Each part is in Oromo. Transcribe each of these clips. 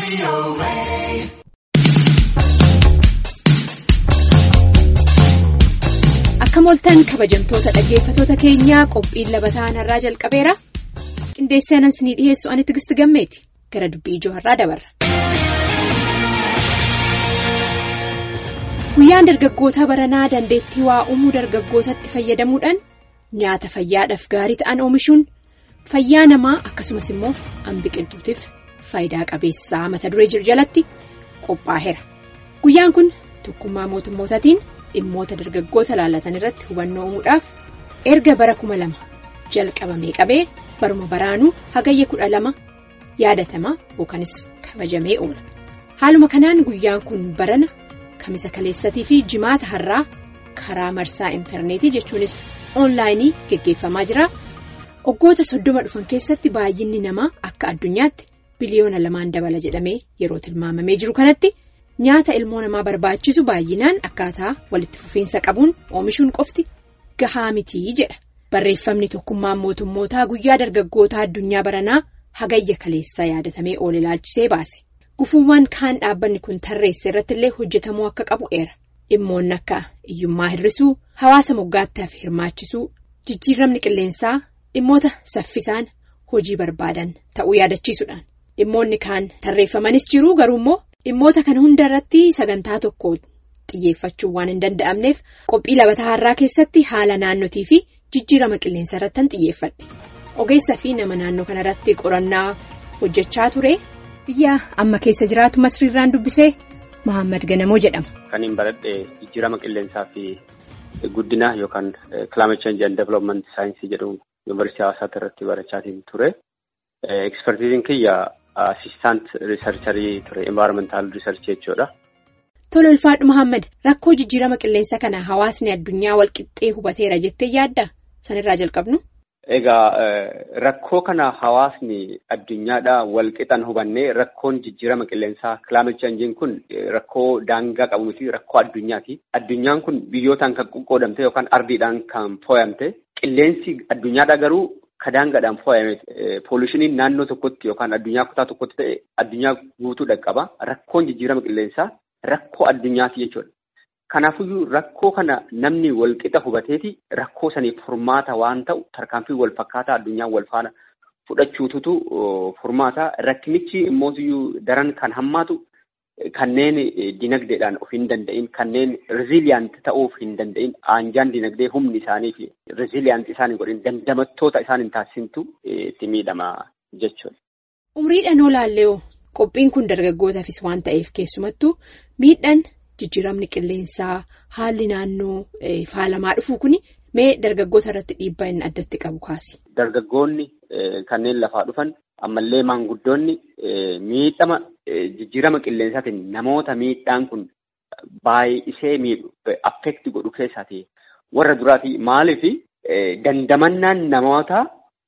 Akka mooltan kabajamtoota dhaggeeffatoota keenyaa qophiin labataa har'aa jalqabeera. Qindeessee anan sinii dhiyeessu ani tigisti gammeeti. Gara dubbii ijoo har'aa dabarra. Guyyaan dargaggoota baranaa dandeettii waa uumuu dargaggootatti fayyadamuudhaan nyaata fayyaadhaaf gaarii ta'an oomishuun fayyaa namaa akkasumas immoo an biqiltuutiif faayidaa qabeessaa mata duree jiru jalatti qophaa'eera. Guyyaan kun tokkummaa mootummootaatiin dhimmoota dargaggoota laallatan irratti hubannoo uumuudhaaf erga bara kuma lama jalqabamee qabee baruma baraanuu hagayya kudha lama yaadatamaa yookanis kabajamee oola. Haaluma kanaan guyyaan kun barana. Kamisa kaleessatii fi jimaata har'aa karaa marsaa intarneetii jechuunis oonlaayinii geggeeffamaa jira. Waggoota soddoma dhufan keessatti baay'inni namaa akka addunyaatti biliyoona lamaan dabala jedhamee yeroo tilmaamamee jiru kanatti nyaata ilmoo namaa barbaachisu baay'inaan akkaataa walitti fufiinsa qabuun oomishuun qofti gahaa mitii jedha. Barreeffamni tokkummaan mootummootaa guyyaa dargaggootaa addunyaa baranaa hagayya kaleessaa yaadatamee oole ilaalchisee baase. Gufuuwwan kaan dhaabbanni kun tarreesse irratti illee hojjetamuu akka qabu eera. Dhimmoonni akka hiyyummaa hir'isuu, hawaasa moggaattiif hirmaachisuu, jijjiiramni qilleensaa dhimmoota saffisaan hojii barbaadan ta'uu yaadachiisuudhaan. Dhimmoonni kaan tarreeffamanis jiru garuu immoo dhimmoota kana hunda irratti sagantaa tokko xiyyeeffachuu waan hin danda'amneef qophii labataa har'aa keessatti haala naannotii fi jijjiirama qilleensaa irratti xiyyeeffadhe. Ogeessaa fi nama naannoo kanarratti qorannaa hojjechaa ture. Biyya amma keessa jiraatu masriirraan dubbisee Mohaammed Ganamoo jedhama. Kan hin baradhe jijjiirama qilleensaa fi guddina yookaan climate change and development saayinsii jedhamu yuunivarsiitii hawaasaatti irratti barachaatiin ture. Ekspertiiziin kiyya asistaant riisarcharii ture envaayirmentaal riisarchii jechuudha. Tole ulfaadhu Mohaammed rakkoo jijjiirama qilleensaa kana hawaasni addunyaa walqixxee hubateera jettee yaadda sanirraa jalqabnu. Egaa rakkoo kana hawaasni addunyaadhaa walqixan hubannee rakkoon jijjiirama qilleensaa climate change kun rakkoo daangaa qabu miti rakkoo addunyaati. Addunyaan kun biyyootaan kan qoqqoodamte yookaan ardiidhaan kan fooyamte qilleensi addunyaadhaa garuu ka daangaadhaan fooyame poolishiiniin naannoo tokkotti yookaan addunyaa kutaa tokkotti ta'e addunyaa guutuu dhaqqaba. Rakkoon jijjiirama qilleensaa rakkoo addunyaati jechuudha. Kanaafiyyuu rakkoo kana namni walqixa hubateeti rakkoo saniif furmaata waan ta'u tarkaanfii wal fakkaataa addunyaa wal faana fudhachuututu furmaata. Rakkinichi immootiyyuu daran kan hammaatu kanneen dinagdeedhaan of hin danda'in kanneen riziiliyaanti ta'uuf hin danda'in aanjaan dinagdee humni isaanii fi riziiliyaanti isaan hin godhin dandamattoota isaan hin taasisintu itti miidhama jechuudha. Umriidhaan olaallee qophiin kun dargaggootaafis waan ta'eef keessumattuu miidhaan. Jijjiiramni qilleensaa haalli naannoo faalamaa dhufu kuni mee dargaggoota irratti dhiibbaa inni addatti qabu kaasi. Dargaggoonni kanneen lafaa dhufan ammallee maanguddoonni miidhama jijjiirama qilleensaatiin namoota miidhaan kun baay'isee miidhu affeekti godhu keessaati. Warra duraati maaliif dandamannaan namoota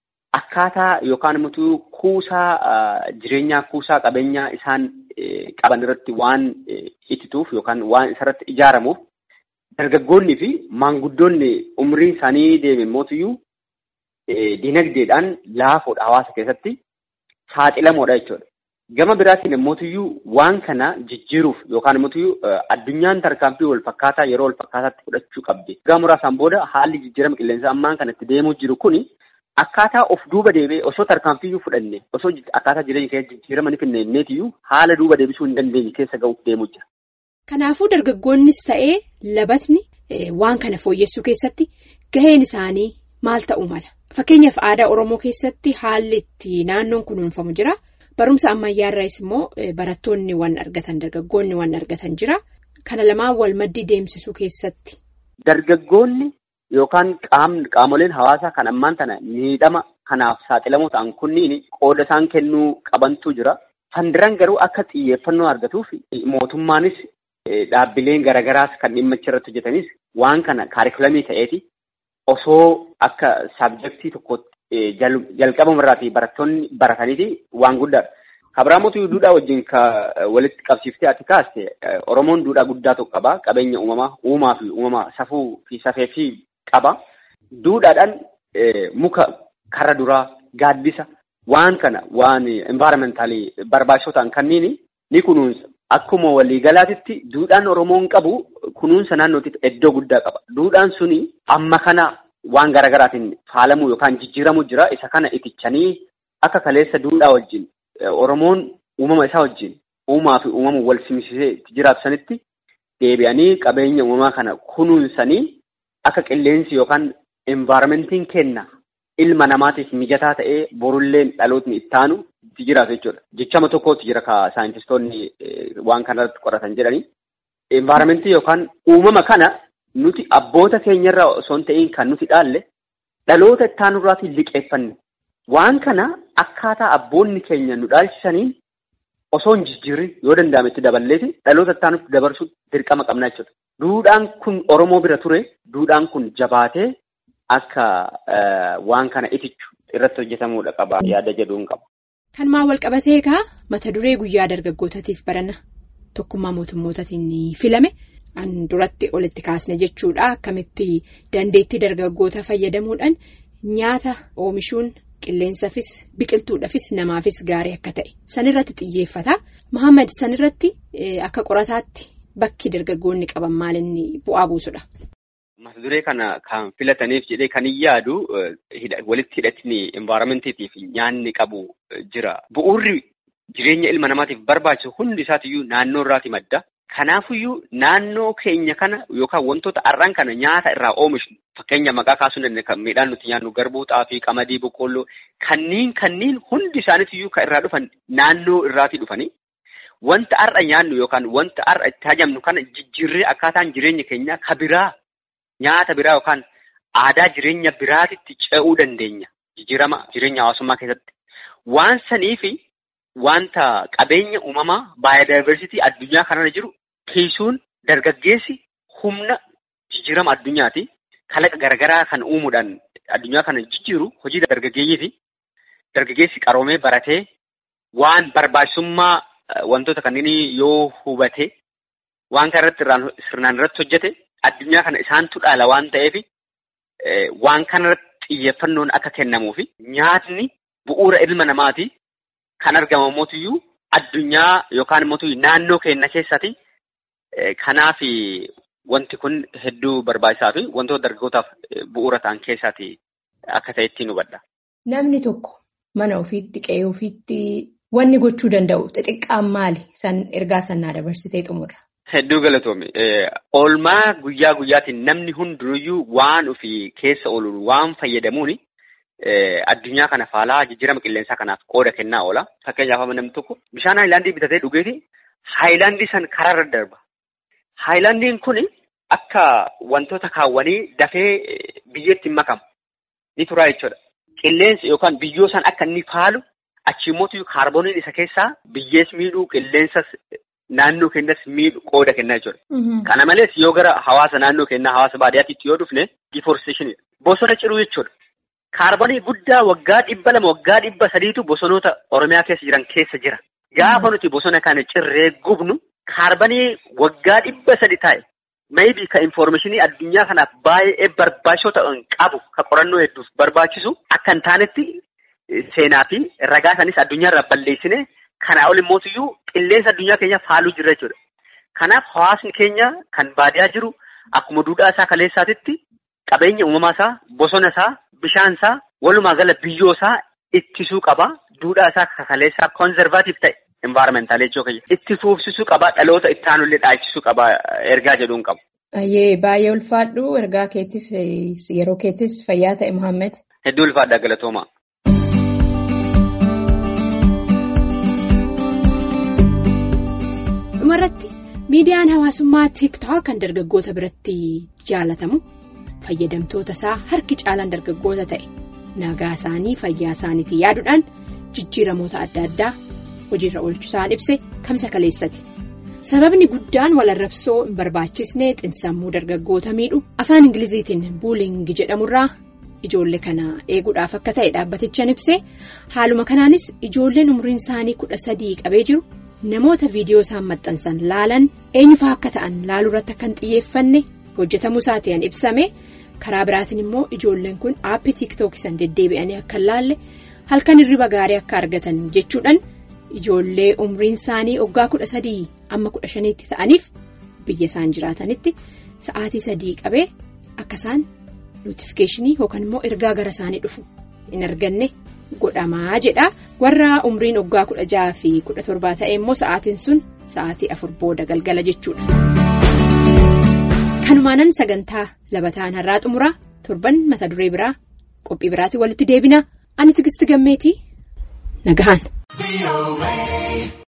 akkaataa yookaan immoo kuusaa jireenyaa kuusaa qabeenyaa isaan. qaban irratti waan ittituuf yookaan waan isarratti ijaaramuuf dargaggoonni fi maanguddoonni umriin isaanii deeme mootiyyuu dinagdeedhaan laafoodha hawaasa keessatti saaxilamoodha jechuudha. Gama biraatiin mootiyyuu waan kana jijjiiruuf yookaan mootiyyuu addunyaan tarkaanfii wal fakkaataa yeroo wal fakkaataatti fudhachuu qabdi. Gama muraasaan booda haalli jijjiirama qilleensaa ammaan kanatti deemuu jiru kuni. Akkaataa of duuba deebi'ee osoo tarkaanfiyyuu fudhanne osoo akkaataa jireenya keessa jijjiirama ni kenneetiyyuu haala duuba deebisuu hin dandeenye keessa ga'uuf deemuu jira. Kanaafuu dargaggoonnis ta'ee labatni waan kana fooyyessuu keessatti gaheen isaanii maal ta'uu mala? Fakkeenyaaf aadaa Oromoo keessatti haalli itti naannoon kunuunfamu jira. Barumsa ammayyaarraas immoo barattoonni waan argatan dargaggoonni waan argatan jira. Kana lamaan wal maddii deemsisuu keessatti. Dargaggoonni. Yookaan qaamoleen hawaasaa kan ammaan tana miidhama kanaaf saaxilamoo ta'an kunniin qooda isaan kennuu qabantu jira. Fandiraan garuu akka xiyyeeffannoo argatuuf mootummaanis dhaabbileen garagaraas kan dhimma irratti hojjetanis waan kana kaarikulamii ta'eeti osoo akka saabjektii tokkotti jalqabamarraatii barattoonni barataniiti waan guddaadha. Kabiraamotu duudhaa wajjin ka walitti qabsiiftee ati kaaste Oromoon duudhaa guddaa tokko qaba. Qabeenya uumamaa uumaa fi uumamaa safuu fi safee fi qaba. Duudhaadhaan muka karra duraa gaaddisa waan kana waan envaayirmentaalii barbaachisoo ta'an kanneen ni kunuunsa. Akkuma waliigalaatitti duudhaan Oromoon qabu kunuunsa naannootiif iddoo guddaa qaba. Duudhaan suni amma kana waan garaagaraatiin faalamuu yookaan jijjiiramuu jira. Isa kana itichanii akka kaleessa duudhaa wajjin Oromoon uumama isaa wajjin uumaa fi uumama wal simsisee itti jiraatu sanitti deebi'anii qabeenya uumamaa kana kunuunsanii akka qilleensi yookaan envaarmentiin kenna ilma namaatiif mijataa ta'ee borulleen dhalootni ittaanu itti jiraatu jechuudha. Jechama tokkotti jira ka saayintistoonni waan kanarratti qoratan jedhanii. Envaarmentii yookaan uumama kana nuti abboota keenyarraa osoo hin ta'in kan nuti dhaalle dhaloota ittaanurraatiin liqeeffanne. Waan kana akkaataa abboonni keenya nu dhaalchisaniin osoo hin jijjiirri yoo danda'ame itti daballeeti dhaloota ittaanutti dabarsuun dirqama qabna jechuudha. Duudhaan kun Oromoo bira ture. Duudhaan kun jabaatee akka waan kana itichu irratti hojjetamuudha qaba yaada jedhuun qaba. Kan maa wal qabatee egaa mata duree guyyaa dargaggootaatiif barana tokkummaa mootummootatiin filame an duratti olitti kaasne jechuudha. Akkamitti dandeettii dargaggoota fayyadamuudhaan nyaata oomishuun qilleensaafis biqiltuudhaafis namaafis gaarii akka ta'e sanirratti xiyyeeffata. Mohaammed sanirratti akka qorataatti bakki dargaggoonni qaban maalinni bu'aa buusudha. Mata duree kana kan filataniif jedhee kan hin yaadu walitti hidhatni envaarmentiitiif nyaanni qabu jira. Bu'uurri jireenya ilma namaatiif barbaachisu hundi isaatiyyuu naannoo irraati madda. Kanaafiyyuu naannoo keenya kana yookaan wantoota har'aan kana nyaata irraa oomishnu fakkeenya maqaa kaasuu dandeenya kan midhaan nuti nyaannu garbuu xaafii qamadii boqqoolloo kanneen kanneen hundi isaaniitiyyuu kan irraa dhufan naannoo irraatii dhufanii wanta har'a nyaannu yookaan wanta har'a itti hajamnu kana jijjiirree akkaataan jireenya keenyaa ka biraa nyaata biraa yookaan aadaa jireenya biraatitti ce'uu dandeenya jijjiirama jireenya hawaasummaa keessatti waan saniifi wanta qabeenya uumamaa baayodaayivarsiitii addunyaa kanarra jiru kiisuun dargaggeessi humna jijjiirama addunyaati. Kalaqa garaagaraa kan uumuudhaan addunyaa kana jijjiiru hojii dargaggeeyyiiti. Dargaggeessi qaroomee baratee waan barbaachisummaa wantoota kanneenii yoo hubate waan kana irratti sirnaan irratti hojjete addunyaa kana isaantu dhaala waan ta'eef waan kanarratti xiyyeeffannoon akka kennamuufi nyaatni bu'uura ilma namaati. Kan argamu mootiyyuu addunyaa yookaan immoo naannoo keenya keessatti kanaaf wanti kun hedduu barbaachisaa fi wantoota dargaggootaaf bu'uura ta'an keessaati akka ta'etti nu hubadha. Namni tokko mana ofiitti qe'ee ofiitti wanni gochuu danda'u xixiqqaan maali? San ergaa sannaa dabarsitee xumurra. Hedduu galatoome. Oolmaa guyyaa guyyaatiin namni hundinuyyuu waan ofii keessa ooluun waan fayyadamuuni. Addunyaa kana faalaa jijjiirama qilleensaa kanaaf qooda kennaa oola. Fakkeenyaaf namni tokko bishaan haayilaandii bitatee dhugeeti haayilaandii san karaarra darba. Haayilaandiin kun akka wantoota kaawwanii dafee biyyeetti makamu ni turaa jechuudha. Qilleensi yookaan biyyoo san akka inni faalu achi immoo kaarbooniin isa keessaa biyyees miidhuu qilleensas naannoo keenyas miidhu qooda kennaa jechuudha. Kana malees yoo gara hawaasa naannoo keenyaa hawaasa baadiyyaatti yoo dhufne difoorsteeshinii bosona ciruu jechuudha. Kaarboonii guddaa waggaa dhibba lama waggaa dhibba sadiitu bosonoota Oromiyaa keessa jiran keessa jira. Gaafa nuti bosona kana cirree gubnu kaarboonii waggaa dhibba sadi taa'e maybii ka infoormeeshinii addunyaa kanaaf baay'ee barbaachisoo ta'an qabu ka qorannoo hedduuf barbaachisu akka hin taanetti seenaa fi ragaa isaaniis addunyaarraa balleessine kanaa ol immootiyyuu qilleensa addunyaa keenya faaluu jirra jechuudha. Kanaaf hawaasni keenya kan baadiyaa jiru akkuma duudhaa isaa kaleessaatitti qabeenya uumamaa isaa bosona isaa bishaan isaa walumaa gala biyyoo isaa ittisuu qaba. Duudhaa isaa kaleessaa koonzervaatiif ta'e envaarmentaal jechuu itti fuufsisuu qaba. Dhaloota itti aanullee dhaachisuu qaba. Ergaa jedhuun qabu. Baay'ee baay'ee ulfaadhu ergaa keetiif yeroo keettis fayyaa ta'e Muhammed. Hedduu ulfaadha galatooma. Dhumarratti miidiyaan hawaasummaa tiiktook kan dargaggoota biratti jaalatamu fayyadamtoota isaa harki caalaan dargaggoota ta'e nagaa isaanii fayyaa isaaniitii yaaduudhaan jijjiiramoota adda addaa hojiirra oolchusaan ibse kamsa kaleessati. Sababni guddaan walarrabsoo hin barbaachisne xinsammuu dargaggoota miidhu afaan ingiliziitiin buulingi jedhamurraa ijoollee kana eeguudhaaf akka ta'e dhaabbatichaan ibse haaluma kanaanis ijoolleen umriin isaanii kudha sadii qabee jiru namoota viidiyoo isaan maxxansan laalan eenyufaa akka ta'an laaluu irratti akka hin xiyyeeffanne hojjetamuu isaatiin ibsame karaa biraatiin immoo ijoolleen kun aappii tiiktookii san deddeebi'anii akka hin laalle halkan hirriba gaarii akka argatan jechuudhaan ijoollee umriin isaanii waggaa kudha sadii amma kudha shaniitti ta'aniif biyya isaan jiraatanitti sa'aatii sadii qabee akka isaan nootifikeeshinii yookaan immoo ergaa gara isaanii dhufu hin arganne godhamaa jedha warra umriin waggaa kudha jaha fi kudha torbaa ta'e immoo sa'aatiin sun sa'aatii afur booda galgala jechuudha. kanumaanan sagantaa labataan har'aa xumuraa torban mata duree biraa qophii biraatiin walitti deebina ani tigisti gammeetii nagahan.